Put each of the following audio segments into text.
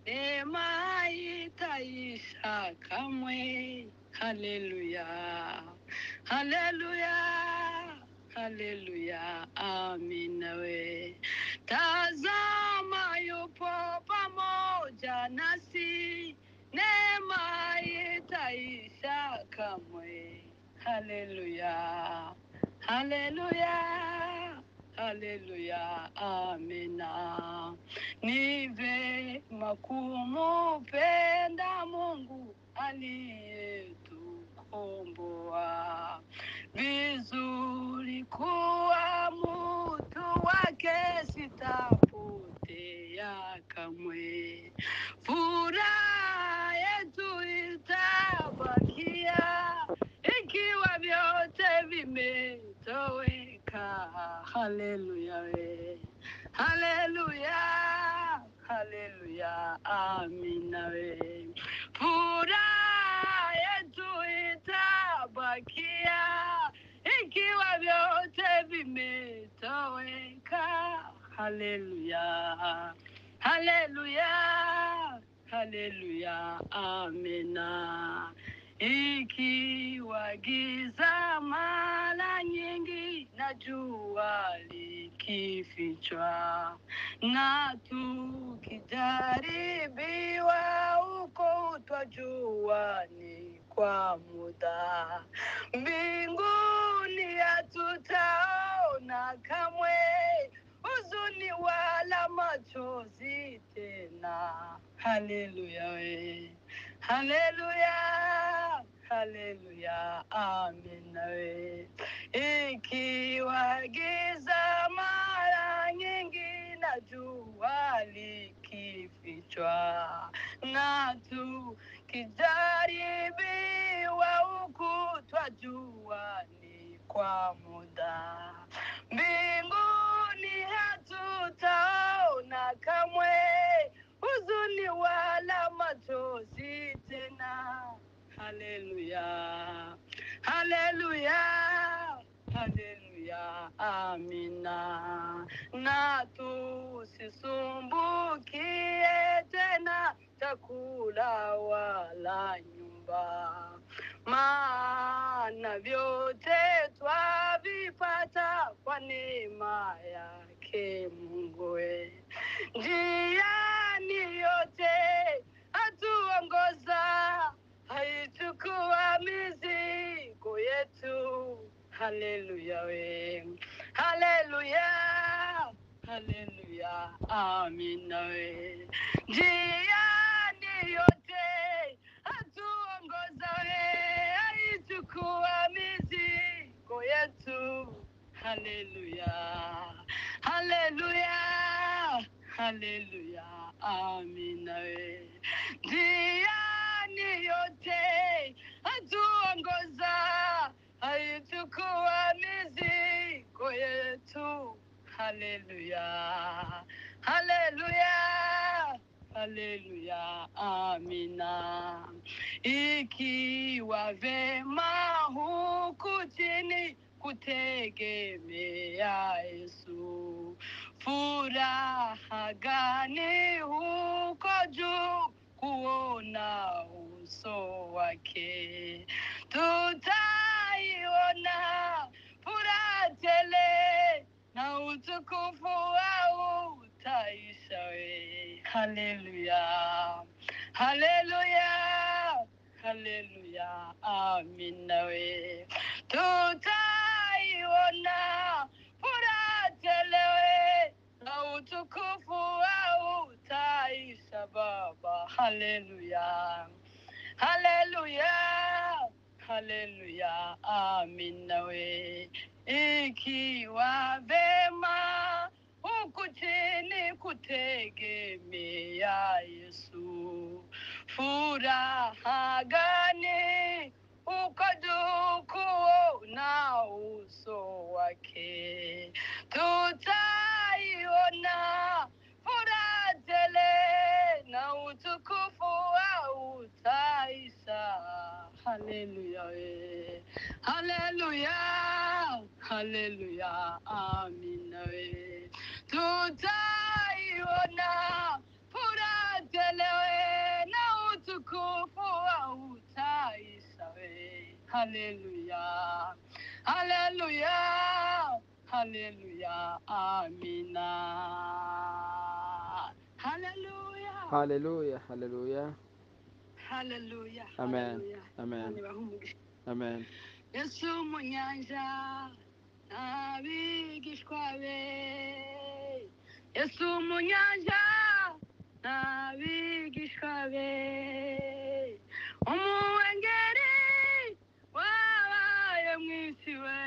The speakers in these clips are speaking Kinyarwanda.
Rwema itayishakamwe haleluya haleluya haleluya amina we tazama yupo pamoja nasi neema itaisha kamwe haleluya haleluya haleluya amina ni vema kumupenda mungu aliyetukomboa vizuri kuwa mutu wake sitapotea kamwe furaha yetu itabakia ikiwa vyote vimetoweka haleluya we haleluya haleluya amina we furaha yetu itabakia ikiwa vyote vimetoweka haleluya haleluya haleluya amina ikiwa giza mara nyingi na jua likifichwa na tukijaribiwa huko twajua ni kwa muda mbinguni hatutaona kamwe huzuni wala machozi tena haleluya we haleluya haleluya amina we ikiwa giza mara nyingi na jua likifichwa na tukijaribiwa huku twajua ni kwa muda mbinguni hatutaona kamwe huzuni wala machozi tena haleluya haleluya haleluya amina na tusisumbukie tena chakula wala nyumba maana vyote twavipata kwa neema yake mungue njiani yote hatuongoza haichukua mizigo yetu haleluya we haleluya haleluya amina we njiani yote hatuongoza we haichukua mizigo yetu haleluya haleluya haleluya amina we njiani yote hatuongoza haichukua mizigo yetu haleluya haleluya haleluya amina ikiwa vema huku chini kutegemea yesu furaha gani huko juu kuona uso wake tutaiona furaha tele na utukufu wao utaisha we haleluya haleluya haleluya amina we tutaiona furaha tele we na utukufu wao utaisha baba haleluya haleluya haleluya amina we ikiwa vema huku chini kutegemea yesu furaha gani ukadukuo na uso wake tutaiona furaha tele na utukufu wa utaisha haleluya we haleluya haleluya amina we tutaiona furaha tele we haleluya, haleluya, haleluya, amina. Haleluya, Haleluya, haleluya. haleluya, Amen. haleluya. Amen. Bani bahumugisha. Amen. yesu mu nyanja n'abigishwa be yesu mu nyanja n'abigishwa be umuwengeri wabaye mu isi we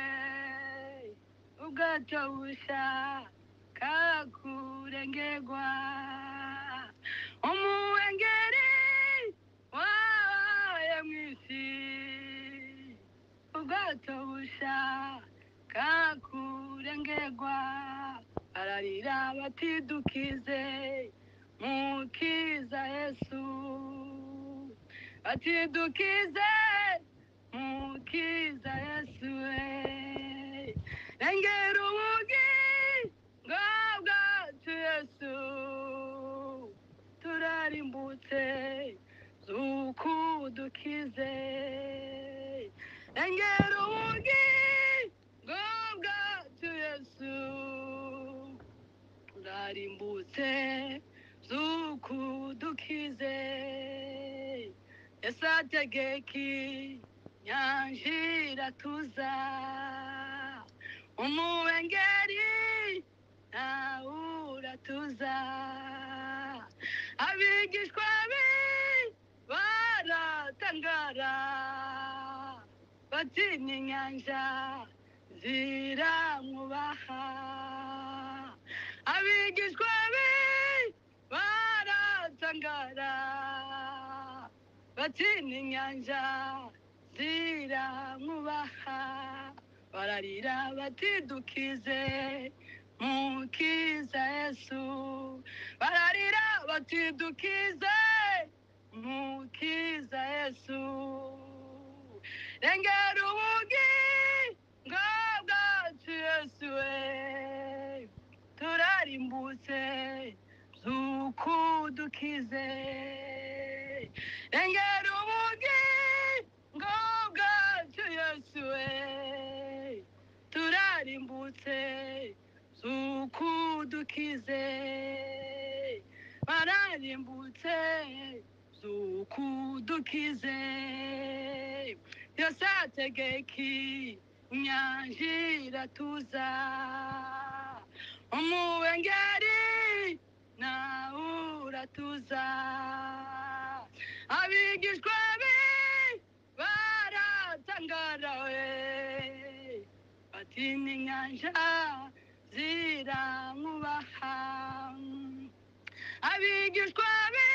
ubwato bushya kakurengerwa umuwengeri wabaye mu isi ubwato busha kakurengerwa bararira batidukize mukiza yesu batidukize mukiza yesu we rengera ubugingo bwacu yesu turarimbutse zukudukize engera ubugingo bwacu yesu turarimbutse zukudukize esategeki nyanjira tuza umuwengeri nawura tuza abigishwa be baratangara batinya inyanja ziramwubaha abigishwa be baratangara batinya inyanja ziramwubaha bararira batidukize mukiza yesu bararira batidukize mukiza yesu rengera ubugingo bwacu yesu we turarimbutse zukudukize rengera ubugingo bwacu yesu we turarimbutse zukudukize bararimbutse zukudukize yosategeki nyanjira tuza umuwengeri nawe uratuza abigishwa be baratangarawe batinya inyanja ziramwubaha abigishwa be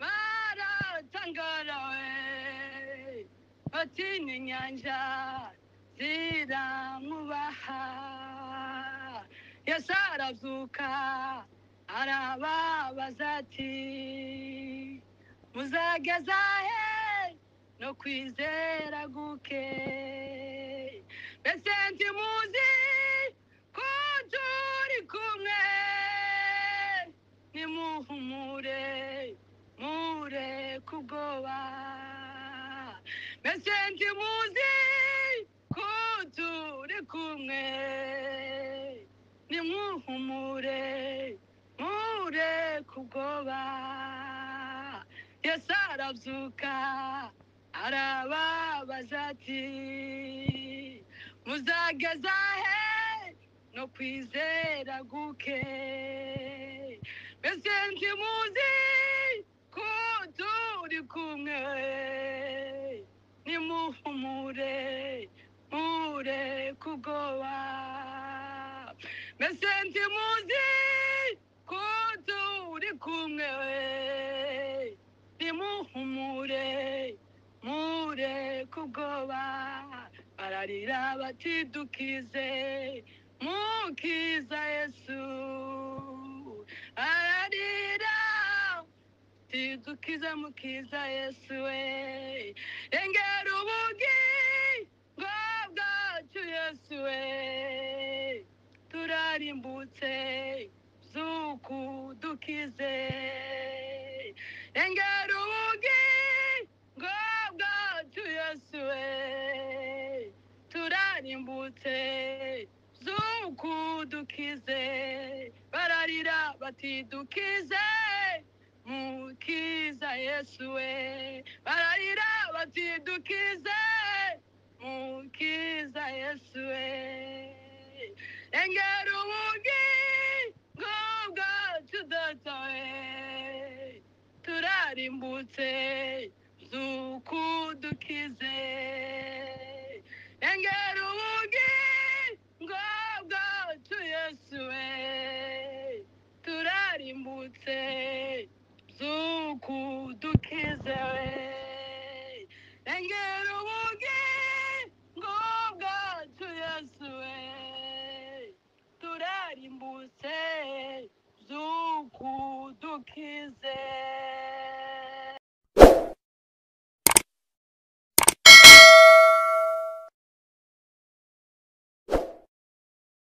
baratangarawe batinya inyanja ziramwubaha yesu arazuka arababaza ati muzageza he no kwizera guke mbese ntimuzi ko turi kumwe nimuhumure mureke ubwoba mbese ntimuzi ko turi kumwe nimuhumure mureke ubwoba yesu arabyuka arababaza ati muzageza he no kwizera guke mbese ntimuzi ko turi kumwe nimuhumure mure kugoba mbese ntimuzi ko turi kumwe nimuhumure mure kugoba bararira batidukize mukiza yesu ararira tidukize mukiza yesu we engera ubugingo bwacu yesu we turarimbutse zukudukize engera ubugingo bwacu yesu we zote zukudukize bararira batidukize mukiza yesu we bararira batidukize mukiza yesu we engera ubugingo bwacu datawe turarimbutse zukudukize engera ubugingo bwacu yesu we turarimbutse